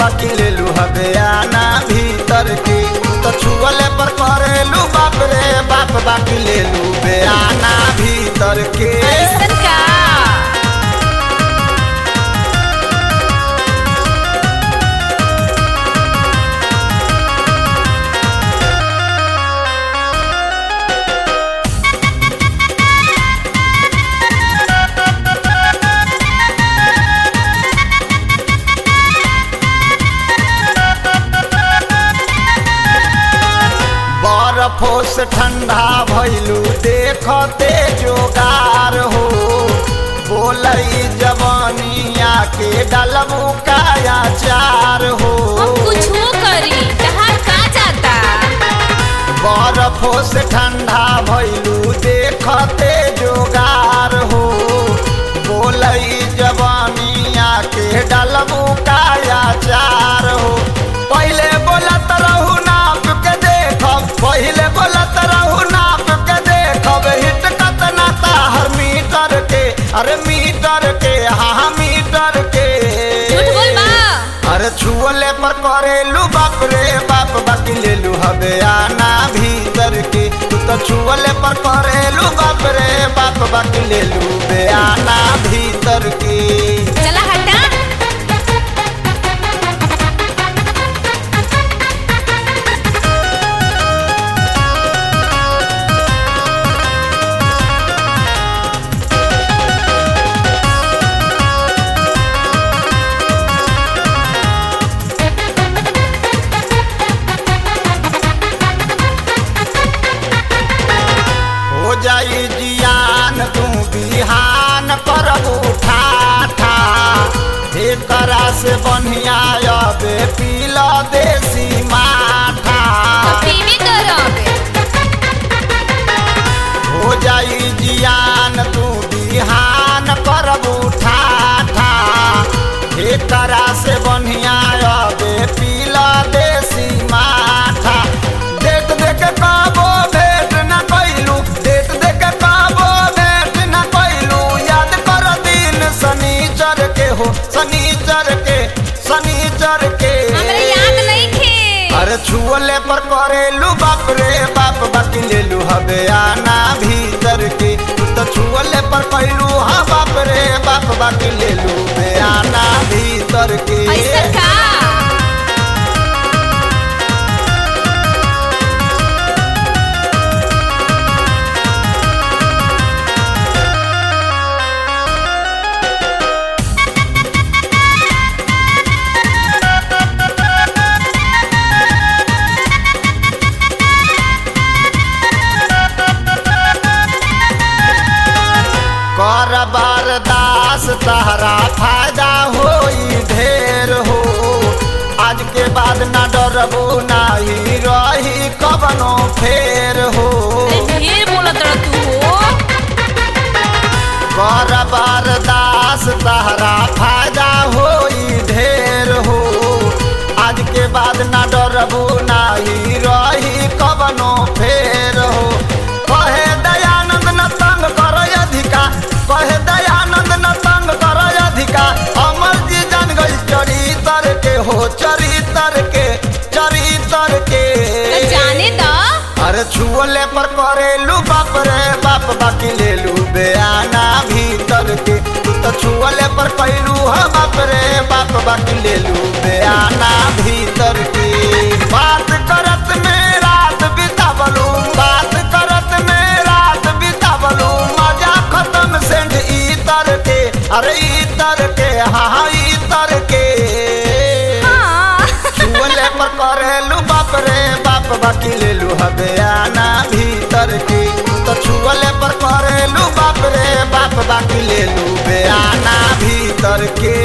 बाकी ले लू हबे आना भीतर के तू तो छुअले पर करेलू बाप रे बाप बाकी ले लू बे आना भीतर के ऐसन का बर्फो से ठंडा भइलू देखते जोगार हो बोलई जवानिया के डलबू काया चार हो हम कुछ करी कहाँ का जाता बर्फो से ठंडा भइलू देखते जोगार हो बोलई जवानिया के डलबू काया चार हो पहले बोलत रहू नाप के देखब पहले बोलत रहू नाप के देखब हिट कतना ताहर मीटर के अरे मीटर के हाँ मीटर के झूठ बोल बा अरे छुअले पर करेलू बाप रे बाप बाकी लेलू हबे आना भीतर के तू तो छुअले पर करेलू बाप रे बाप बाकी लेलू बे आना भीतर के चला हटा हो जाई जियान तू बिहान पर उठा था एकरा से बढ़िया अबे पीला देसी माथा पीवी करोगे हो जाई जियान तू बिहान करब उठा था एकरा से बढ़िया अबे पीला देसी माथा देख देख काबो भेट न कैलू देख देख काबो भेट न कैलू याद कर दिन शनिचर के हो शनिचर के शनिचर के हमरा याद नहीं थे अरे छुअले पर करेलू बाप रे बाप बाकी लेलू हबे आना भीतर के तू तो छुअले पर कैलू हाँ बाप रे बाप बाकी लेलू बे आना भीतर के ऐसन का कर बरदास तहरा फायदा होई ढेर हो आज के बाद ना डरबो नाही रही कबनो फेर हो अरे ढेर बोलत रह तू हो कर बरदास तहरा फायदा होई ढेर हो आज के बाद ना डरबो नाही रही कबनो फेर हो कहे दयानंद न तंग कर अधिका कहे दयानंद न तंग कर अधिका अमर जी जान गई चरितर के हो चरितर के चरितर के तो जाने द अरे छुअले पर करेलू बाप रे बाप बाकी लेलू बेआना भीतर के तू तो छुअले पर कैलू हाँ बाप रे बाप बाकी लेलू बेआना भीतर के बात करत में रात बितावलू बात करत में रात बितावलू मजा खत्म सेंध इतर के अरे इतर के हाँ हाँ इतर के हाँ छुअले पर करेलू बाप रे बाप बाकी लेलू हबे आना भीतर के तू तो छुअले पर करेलू बाप रे बाप बाकी लेलू बे आना भीतर के